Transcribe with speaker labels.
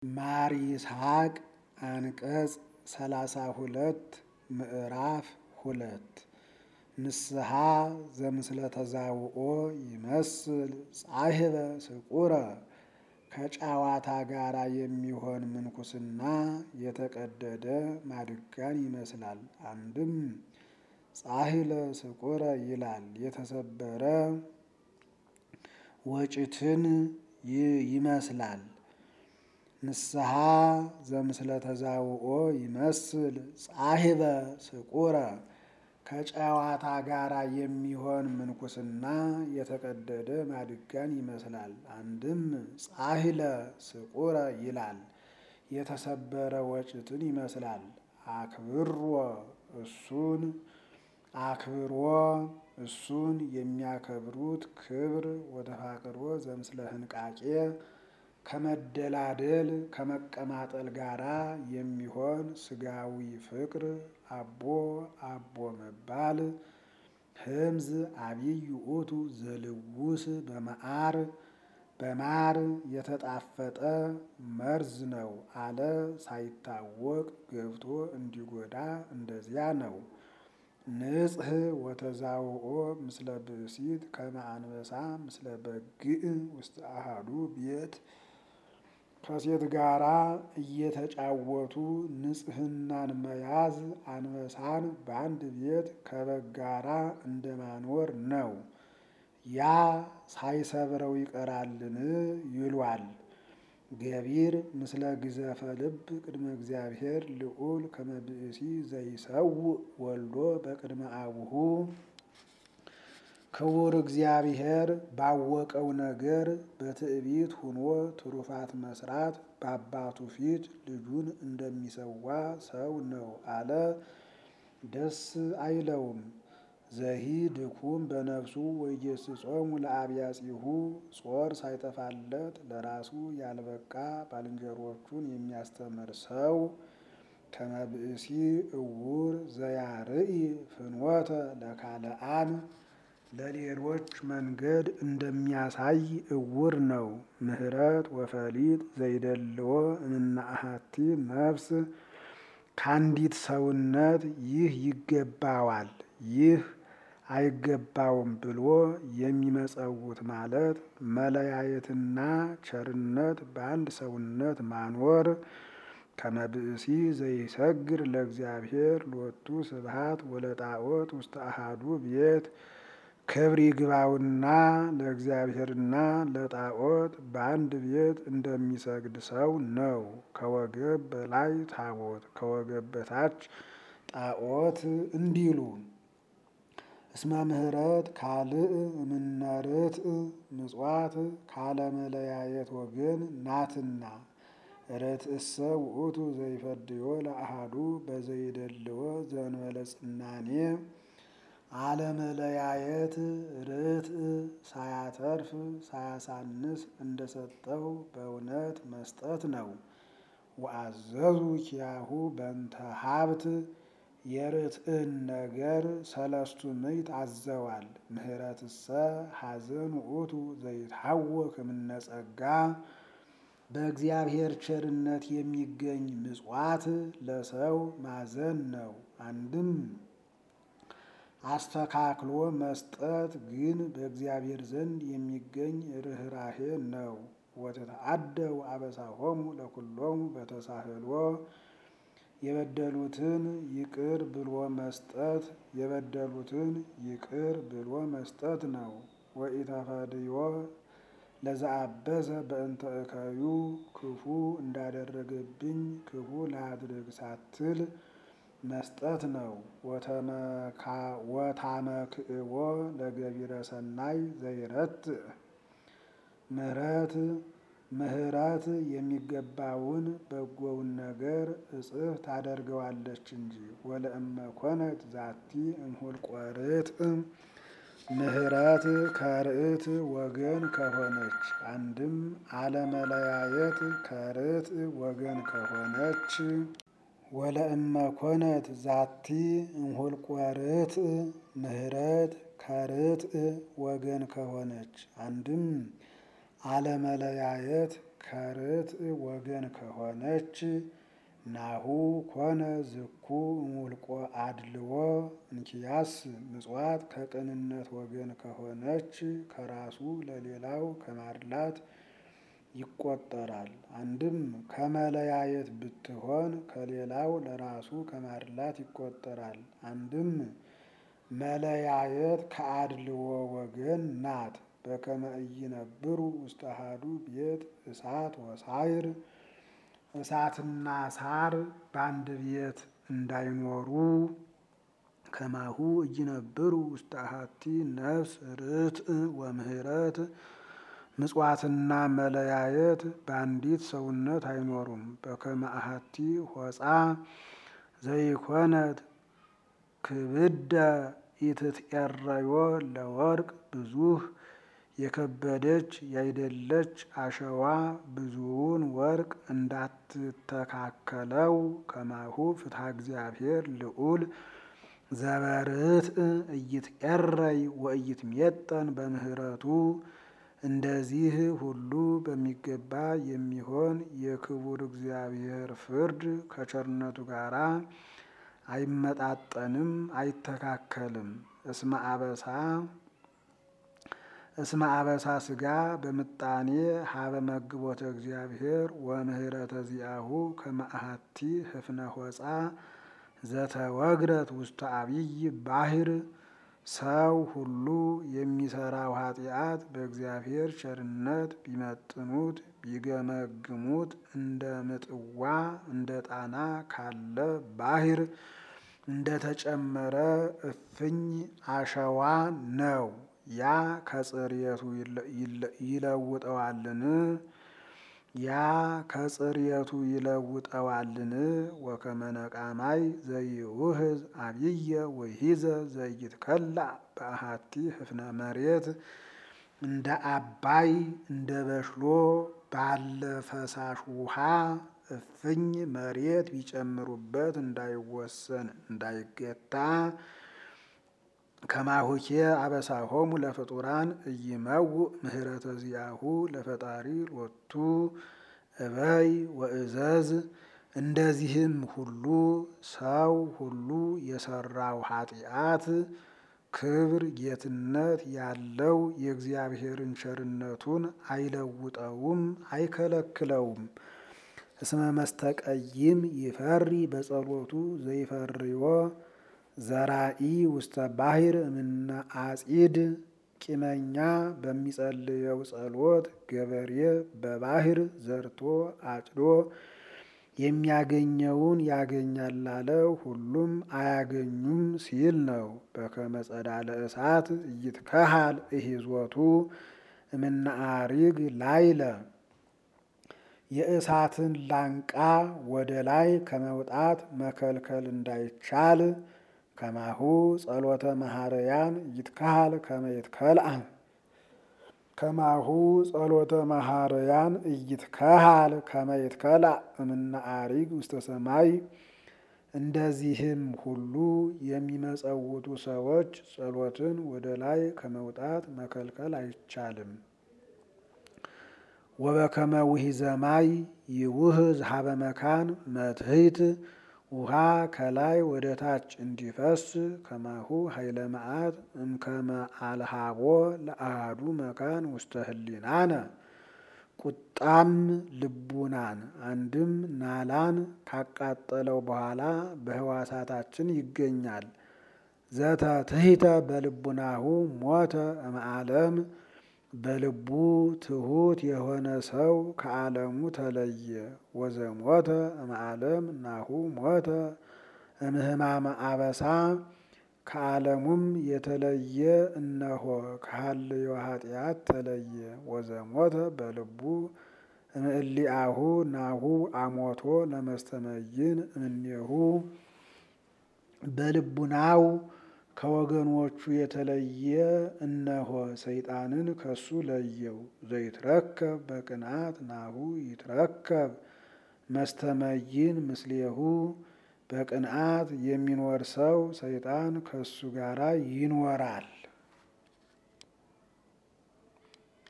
Speaker 1: ማር ይስሐቅ አንቀጽ ሰላሳ ሁለት ምዕራፍ ሁለት ንስሐ ዘምስለ ተዛውኦ ይመስል ጻሕበ ስቁረ ከጨዋታ ጋር የሚሆን ምንኩስና የተቀደደ ማድጋን ይመስላል። አንድም ጻሕለ ስቁረ ይላል የተሰበረ ወጭትን ይመስላል። ንስሐ ዘምስለ ተዛውኦ ይመስል ጻሕበ ስቁረ ከጨዋታ ጋር የሚሆን ምንኩስና የተቀደደ ማድጋን ይመስላል። አንድም ጻሕለ ስቁረ ይላል የተሰበረ ወጭትን ይመስላል። አክብሮ እሱን አክብሮ እሱን የሚያከብሩት ክብር ወተፋቅሮ ዘምስለ ህንቃቄ ከመደላደል ከመቀማጠል ጋራ የሚሆን ስጋዊ ፍቅር አቦ አቦ መባል ህምዝ አብይ ውእቱ ዘልውስ በመዓር በማር የተጣፈጠ መርዝ ነው አለ ሳይታወቅ ገብቶ እንዲጎዳ እንደዚያ ነው። ንጽሕ ወተዛውኦ ምስለ ብእሲት ከመ አንበሳ ምስለ በግዕ ውስጥ አሃዱ ቤት ከሴት ጋራ እየተጫወቱ ንጽሕናን መያዝ አንበሳን በአንድ ቤት ከበግ ጋራ እንደማኖር ነው። ያ ሳይሰብረው ይቀራልን ይሏል። ገቢር ምስለ ግዘፈ ልብ ቅድመ እግዚአብሔር ልዑል ከመ ብእሲ ዘይሰውእ ወልዶ በቅድመ አቡሁ ክቡር እግዚአብሔር ባወቀው ነገር በትዕቢት ሁኖ ትሩፋት መስራት በአባቱ ፊት ልጁን እንደሚሰዋ ሰው ነው አለ። ደስ አይለውም። ዘሂ ድኩም በነፍሱ ወኢየስጾሙ ለአብያጺሁ ጾር ሳይጠፋለት ለራሱ ያልበቃ ባልንጀሮቹን የሚያስተምር ሰው ከመ ብእሲ እውር ዘያርኢ ፍኖተ ለካልአን ለሌሎች መንገድ እንደሚያሳይ እውር ነው። ምህረት ወፈሊጥ ዘይደልዎ እምነ አሐቲ ነፍስ ከአንዲት ሰውነት ይህ ይገባዋል ይህ አይገባውም ብሎ የሚመጸውት ማለት መለያየትና ቸርነት በአንድ ሰውነት ማኖር ከመ ብእሲ ዘይሰግር ለእግዚአብሔር ሎቱ ስብሐት ወለጣዖት ውስተ አሐዱ ቤት ክብር ይግባውና ለእግዚአብሔርና ለጣዖት በአንድ ቤት እንደሚሰግድ ሰው ነው። ከወገብ በላይ ታቦት ከወገብ በታች ጣዖት እንዲሉ እስመ ምህረት ካልእ እምነ ርትዕ ምጽዋት ካለመለያየት ወገን ናትና ርትዕሰ ውእቱ ዘይፈድዮ ለአሐዱ በዘይደልዎ ዘእንበለ ጽናኔ አለመለያየት ርትዕ ሳያተርፍ ሳያሳንስ እንደሰጠው በእውነት መስጠት ነው። ወአዘዙ ኪያሁ በእንተ ሀብት የርትዕን ነገር ሰለስቱ ምዕት አዘዋል። ምህረትሰ ሐዘን ውእቱ ዘይትሐወክ እምነ ጸጋ በእግዚአብሔር ቸርነት የሚገኝ ምጽዋት ለሰው ማዘን ነው። አንድም አስተካክሎ መስጠት ግን በእግዚአብሔር ዘንድ የሚገኝ ርኅራሄ ነው። ወተተአደው አበሳሆሙ ለኩሎሙ በተሳህሎ የበደሉትን ይቅር ብሎ መስጠት የበደሉትን ይቅር ብሎ መስጠት ነው። ወኢተፈድዮ ለዘአበሰ በእንተ እከዩ ክፉ እንዳደረገብኝ ክፉ ላድርግ ሳትል መስጠት ነው። ወታመክዕቦ ለገቢረ ሰናይ ዘይረትዕ ምህረት ምህረት የሚገባውን በጎውን ነገር እጽፍ ታደርገዋለች እንጂ ወለእመ ኮነት ዛቲ እምሁልቆ ርትዕ ምህረት ከርትዕ ወገን ከሆነች አንድም አለመለያየት ከርትዕ ወገን ከሆነች ወለእመ ኮነት ዛቲ እምሁልቆ ርትዕ ምህረት ከርትዕ ወገን ከሆነች አንድም አለመለያየት ከርትዕ ወገን ከሆነች ናሁ ኮነ ዝኩ እሙልቆ አድልዎ እንኪያስ ምጽዋት ከቅንነት ወገን ከሆነች ከራሱ ለሌላው ከማድላት ይቆጠራል። አንድም ከመለያየት ብትሆን ከሌላው ለራሱ ከማድላት ይቆጠራል። አንድም መለያየት ከአድልዎ ወገን ናት። በከመ ኢይነብሩ ውስተ አሐዱ ቤት እሳት ወሳይር እሳትና ሳር በአንድ ቤት እንዳይኖሩ ከማሁ ኢይነብሩ ውስተ አሐቲ ነፍስ ርትዕ ወምህረት ምጽዋትና መለያየት በአንዲት ሰውነት አይኖሩም። በከመ አሐቲ ሆጻ ዘይኮነት ክብደ ኢትትኤረዮ ለወርቅ ብዙህ የከበደች ያይደለች አሸዋ ብዙውን ወርቅ እንዳትተካከለው ከማሁ ፍትሐ እግዚአብሔር ልዑል ዘበርትዕ ኢይትኤረይ ወኢይትሜጠን በምህረቱ እንደዚህ ሁሉ በሚገባ የሚሆን የክቡር እግዚአብሔር ፍርድ ከቸርነቱ ጋር አይመጣጠንም፣ አይተካከልም። እስመ አበሳ እስመ አበሳ ስጋ በምጣኔ ሀበ መግቦተ እግዚአብሔር ወምህረተ ዚአሁ ከመ አሐቲ ህፍነ ሆጻ ዘተወግረት ውስተ አብይ ባሕር ሰው ሁሉ የሚሰራው ኃጢአት በእግዚአብሔር ቸርነት ቢመጥኑት ቢገመግሙት እንደ ምጥዋ እንደ ጣና ካለ ባሕር እንደተጨመረ እፍኝ አሸዋ ነው። ያ ከጽርየቱ ይለውጠዋልን? ያ ከጽርየቱ ይለውጠዋልን? ወከመ ነቃማይ ዘይውህዝ አብየ ወይሂዘ ዘይትከላእ በአሐቲ ህፍነ መሬት እንደ አባይ እንደ በሽሎ ባለ ፈሳሽ ውሃ እፍኝ መሬት ቢጨምሩበት እንዳይወሰን እንዳይገታ ከማሁኬ አበሳሆሙ ለፍጡራን ኢይመውእ ምህረተ ዚአሁ ለፈጣሪ ሎቱ እበይ ወእዘዝ። እንደዚህም ሁሉ ሰው ሁሉ የሰራው ኃጢአት ክብር ጌትነት ያለው የእግዚአብሔርን ቸርነቱን አይለውጠውም፣ አይከለክለውም። እስመ መስተቀይም ይፈሪ በጸሎቱ ዘይፈርዮ ዘራኢ ውስተ ባሕር እምነ አጺድ ቂመኛ በሚጸልየው ጸሎት ገበሬ በባሕር ዘርቶ አጭዶ የሚያገኘውን ያገኛል ላለው ሁሉም አያገኙም ሲል ነው። በከመ ጸዳለ እሳት ኢይትከሃል እሂዞቱ እምነ አሪግ ላይለ የእሳትን ላንቃ ወደ ላይ ከመውጣት መከልከል እንዳይቻል ከማሁ ጸሎተ መሐረያን ይትካሃል ከመ ይትከልአ ከማሁ ጸሎተ መሐረያን ኢይትከሃል ከመ ይትከልአ እምነ አሪግ ውስተ ሰማይ። እንደዚህም ሁሉ የሚመጸውቱ ሰዎች ጸሎትን ወደ ላይ ከመውጣት መከልከል አይቻልም። ወበከመ ውሒዘ ማይ ይውህዝ ሀበ መካን መትሕት ውሃ ከላይ ወደ ታች እንዲፈስ ከማሁ ኃይለ መዓት እምከመ አልሃቦ ለአሃዱ መካን ውስተ ህሊናነ ቁጣም ልቡናን አንድም ናላን ካቃጠለው በኋላ በህዋሳታችን ይገኛል። ዘተ ትሕተ በልቡናሁ ሞተ እምዓለም በልቡ ትሑት የሆነ ሰው ከዓለሙ ተለየ። ወዘሞተ እምዓለም ናሁ ሞተ እምህማመ አበሳ ከዓለሙም የተለየ እነሆ ከሀልዮ ኃጢአት ተለየ። ወዘሞተ በልቡ እምእሊአሁ ናሁ አሞቶ ለመስተመይን እምኔሁ በልቡናው ከወገኖቹ የተለየ እነሆ ሰይጣንን ከሱ ለየው። ዘይትረከብ በቅንዓት ናሁ ይትረከብ መስተመይን ምስሌሁ በቅንዓት የሚኖር ሰው ሰይጣን ከሱ ጋራ ይኖራል።